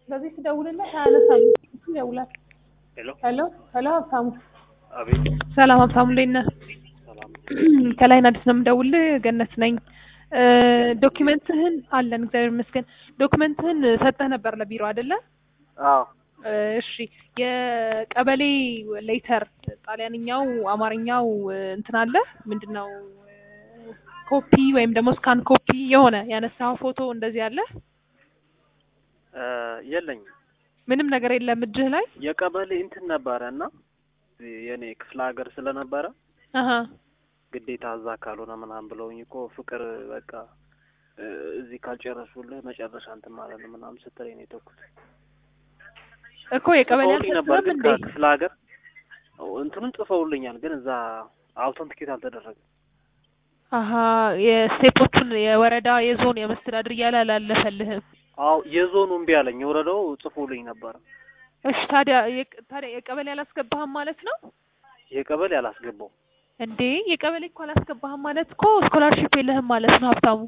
በዚህ ስደውልለት አያነሳም። ይደውላል። ሄሎ ሄሎ ሄሎ፣ ሀብታሙ አቤት ሰላም። ሀብታሙ እንዴት ነህ? ሰላም ከላይን አዲስ ነው የምደውልህ። ገነት ነኝ። ዶኪመንትህን አለን እግዚአብሔር ይመስገን። ዶኪመንትህን ሰጠህ ነበር ለቢሮ አይደለ? አዎ እሺ የቀበሌ ሌተር ጣሊያንኛው አማርኛው እንትን አለ ምንድን ነው ኮፒ ወይም ደግሞ ስካን ኮፒ የሆነ ያነሳው ፎቶ እንደዚህ አለ እ የለኝም ምንም ነገር የለም እጅህ ላይ የቀበሌ እንትን ነበረ እና የኔ ክፍለ ሀገር ስለነበረ አሀ ግዴታ እዛ ካልሆነ ምናምን ብለውኝ እኮ ፍቅር በቃ እ እዚህ ካልጨረሱልህ መጨረሻ እንትን ማለት ነው ምናምን ስትለኝ ነው የተውኩት። እኮ የቀበሌ ጽፈውልኝ ነበር አልሰጥህም ግን እንዴ ከክፍለ ሀገር እንትኑን ጽፈውልኛል ግን እዛ አውተንቲኬት አልተደረገም። አሀ የስቴፖቹን የወረዳ የዞን የመስተዳድር እያለ አላለፈልህም አዎ የዞኑ እምቢ አለኝ። የወረዳው ጽፎልኝ ነበረ። እሺ ታዲያ የቅ- ታዲያ የቀበሌ አላስገባህም ማለት ነው የቀበሌ አላስገባው እንዴ የቀበሌ እኮ አላስገባህም ማለት እኮ ስኮላርሺፕ የለህም ማለት ነው ሀብታሙ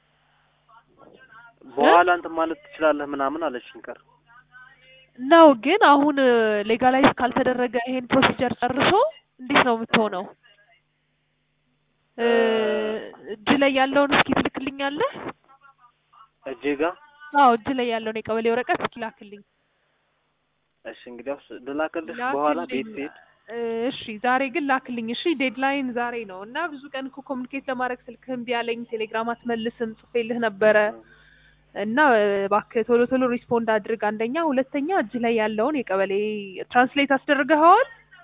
በኋላ እንትን ማለት ትችላለህ ምናምን አለችኝ። ቀር ነው ግን አሁን ሌጋላይዝ ካልተደረገ ይሄን ፕሮሲጀር ጨርሶ እንዴት ነው የምትሆነው? እ እጅ ላይ ያለውን እስኪ ትልክልኛለህ? እጄ ጋ አዎ እጅ ላይ ያለውን የቀበሌ ወረቀት እስኪ ላክልኝ። እሺ እንግዲያውስ ልላክልሽ በኋላ ቤት ላክልኝ። ስሄድ እሺ ዛሬ ግን ላክልኝ። እሺ ዴድላይን ዛሬ ነው እና ብዙ ቀን እኮ ኮሚኒኬት ለማድረግ ስልክህ እምቢ አለኝ። ቴሌግራም አትመልስም፣ ጽፌልህ ነበረ እና እባክህ ቶሎ ቶሎ ሪስፖንድ አድርግ። አንደኛ፣ ሁለተኛ እጅ ላይ ያለውን የቀበሌ ትራንስሌት አስደርገኸዋል?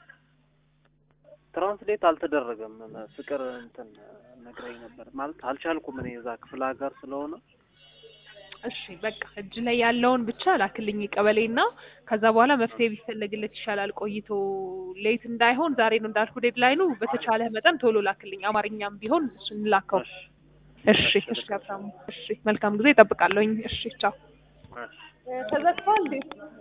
ትራንስሌት አልተደረገም። ፍቅር እንትን ነግረኝ ነበር ማለት አልቻልኩም እኔ እዛ ክፍለ ሀገር ስለሆነ እሺ በቃ እጅ ላይ ያለውን ብቻ ላክልኝ ቀበሌ እና ከዛ በኋላ መፍትሄ ቢፈለግለት ይሻላል። ቆይቶ ሌት እንዳይሆን ዛሬ ነው እንዳልኩ ዴድላይኑ። በተቻለ መጠን ቶሎ ላክልኝ። አማርኛም ቢሆን እሱን ላከው። እሺ እሺ እሺ ሀብታሙ። እሺ መልካም ጊዜ እጠብቃለሁኝ። እሺ ቻው። እሺ ተዘግቷል እንዴ?